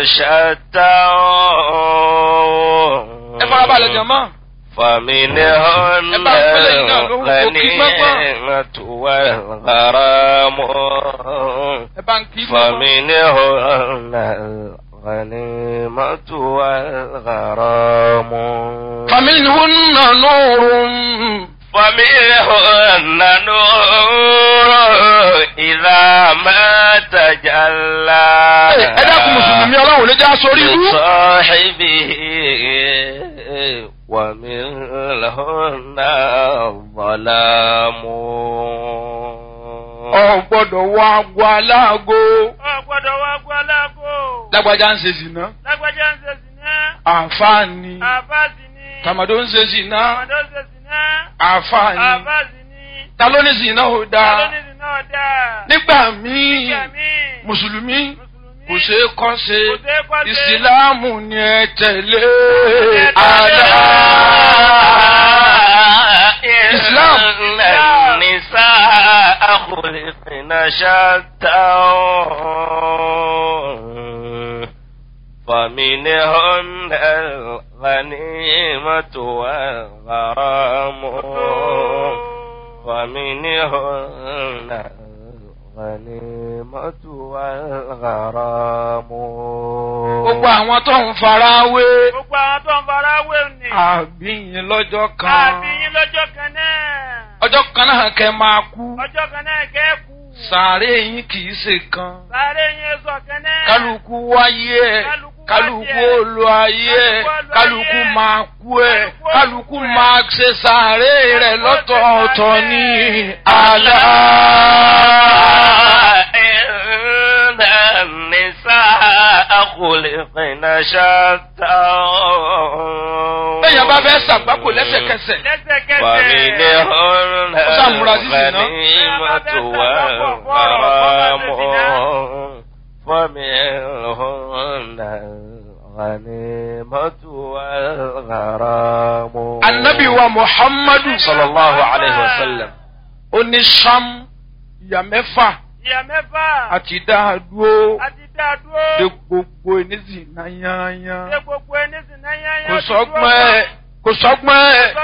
شتى ẹ farabalẹ̀ jọ̀mọ́. فمنهن ẹ bá ń pẹ́lẹ́ yìí náà lórúkọ kí gbọ́gbọ́n. الغنيمة والغرام ẹ bá ń kí gbọ́gbọ́n. فمنهن الغنيمة والغرام فمنهن نور فمنهن نور إذا ما تجلى ẹ dákun mùsùlùmí ọlọ́run ló já sórí ibú. لصاحبه ومنهن الظلام ọ gbọ́dọ̀ wọ agbo aláàgó. Ọ gbọ́dọ̀ wá gbọ́ aláàbò. lágbájá ń ṣe zìnà. Lágbájá ń ṣe sìná. àǹfààní. Àfáàsì ni. tàmàdó ń ṣe zìnà. Àmọ̀dó ń ṣe sìná. àǹfààní. Àfáàsì ni. ta ló ní zìnà ò Ta ló dáa. ní sìná ọ̀dà? nígbà míì Nígbà míì. mùsùlùmí Mùsùlùmí. kò ṣeé kọ́ ṣe Kò ṣeé kọ́ ṣe. ìsìláàmù ni ẹ tẹ̀lé tẹ̀lé. àlá. إسلام النساء خلقن شتى فمنهن الغنيمة والغرام ومنهن الغنيمة والغرام gbogbo àwọn tó ń fara wé Gbogbo àwọn tó ń fara wé ni. àbíyìn lọ́jọ́ kan Àbí yín lọ́jọ́ kan náà. ọjọ́ kan náà kẹ́ máa kú Ọjọ́ kan náà kẹ́kù. sàárè yín kì í ṣe kan Sáré yín sọ kan náà. kálukú wáyé ẹ Kálukú kálukú wáyé ẹ̀. olú ayé ẹ Kálukú olú kálukú ayé ẹ̀. máa kú ẹ Kálukú kálukú olú ẹ̀. máa ṣe sàárè rẹ̀ Kálukú ó ṣe lọ́tọ̀ọ̀tọ̀ sàárè. ní àlá. إن النساء خلقن شتى bẹ́ẹ̀ bá fẹ́ ṣàgbákò lẹ́sẹ̀kẹsẹ̀ Lẹ́sẹ̀kẹsẹ̀. ومنهن Ó sàmúra sí zìnà. الغنيمة والغرام ومنهن الغنيمة والغرام anabi wa muhammadu sallallahu alayhi wa sallam ó ní sam ìyá mẹ́fà Ìyá mẹ́fà. àti dáadúró Àti dá dúró. de gbogbo ènìyàn yányán Ṣé gbogbo ẹni sì náà yányá kò ti dúró sọ́gbọ́n ẹ̀ kò sọ́gbọ́n ẹ̀.